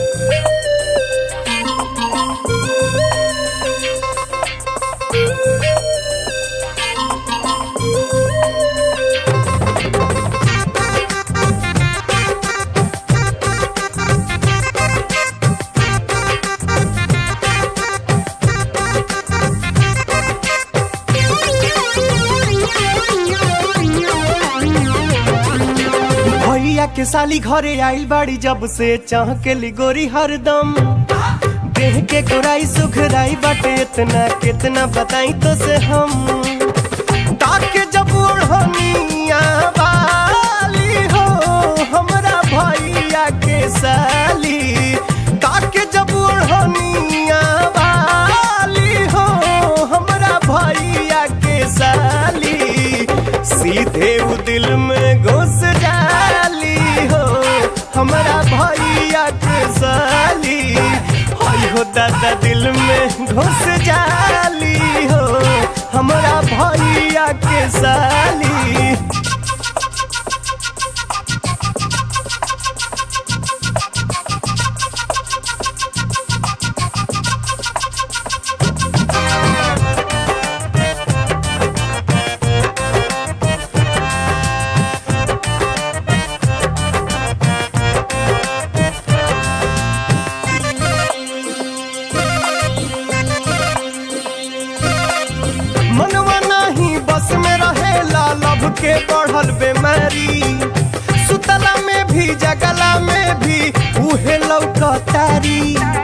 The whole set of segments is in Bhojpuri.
भैया के साली घरे आइल बाड़ी जब से चाह के लिगोरी हरदम देह के गोराई सुखराई बाटे इतना कितना बताई तो से हम ताके जब ओढ़निया वाली हो हमरा भैया के साली ताके जब ओढ़निया वाली हो हमरा भैया के साली सीधे उ दिल में घुस जाली हो हमरा भैया के साली हई हो दादा दिल में घुस जाली हो हमरा भैया के साली मनवा नहीं बस में रहेला लब के बढ़ल बेमारी सुतला में भी जगला में भी उहे लौकतारी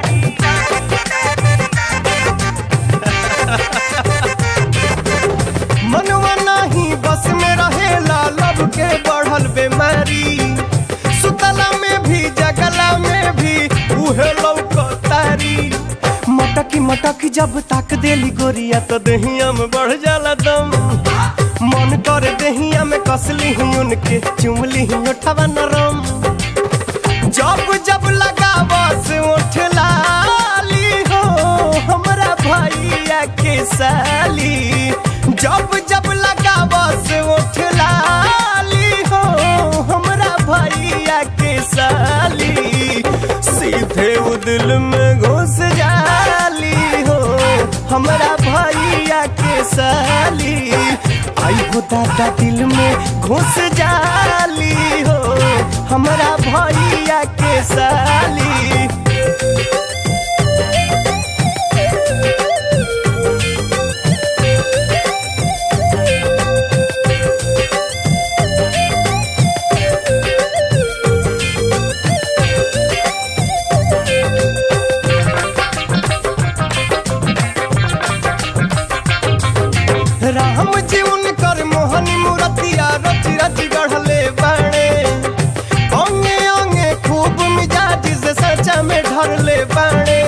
मनवा नहीं बस में रहेला लब के बढ़ल बेमारी सुतला में भी जगला में भी उहे लौकतारी मटकी मटकी जब ताक देली गोरिया तो दहिया में बढ़ जाला दम मन कर दहिया में कसली ही उनके चुमली ही उठवा नरम जब जब लगा बस उठ लाली हो हमरा भैया के साली जब जब लगा बस उठ लाली हो हमरा भैया के साली सीधे उ दिल में घुस जाली हो हमरा भैया के साली आई हो दादा दिल में घुस जाली हो हमरा भैया के साली राम जी उनकर मोहनी मूर्तिया रच रच गढ़ले बाणे अंगे अंगे खूब मिजाज से सचा में ढरले बाणे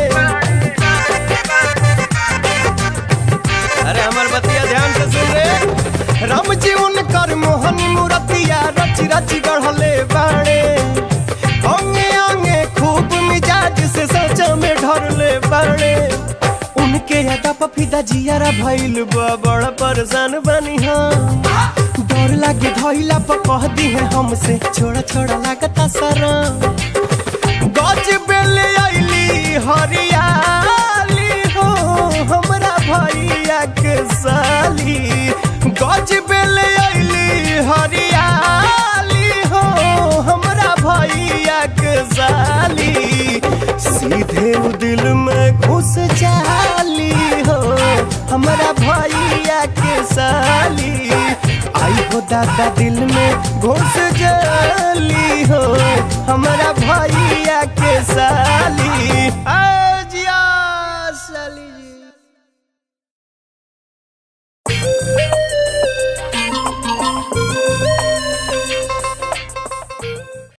अरे हमर बतिया ध्यान से सुन रे राम जी उनकर मोहनी मूर्तिया रच रच गढ़ले बाणे अंगे अंगे खूब मिजाज से सचा में ढरले बाणे उनके यादा पफिदा जियारा भइल बा बड़ा परेशान बनी हम डर लागे धइला पर कह दी है हमसे छोड़ा छोड़ा लागता सारा गज बेले आइली हरियाली हो हमरा भैया के साली गज बेले आइली हरियाली हो हमरा भैया के साली सीधे उ दिल में घुस जाली हो हमरा भैया के साली आई हो दादा दिल में घुस जाली हो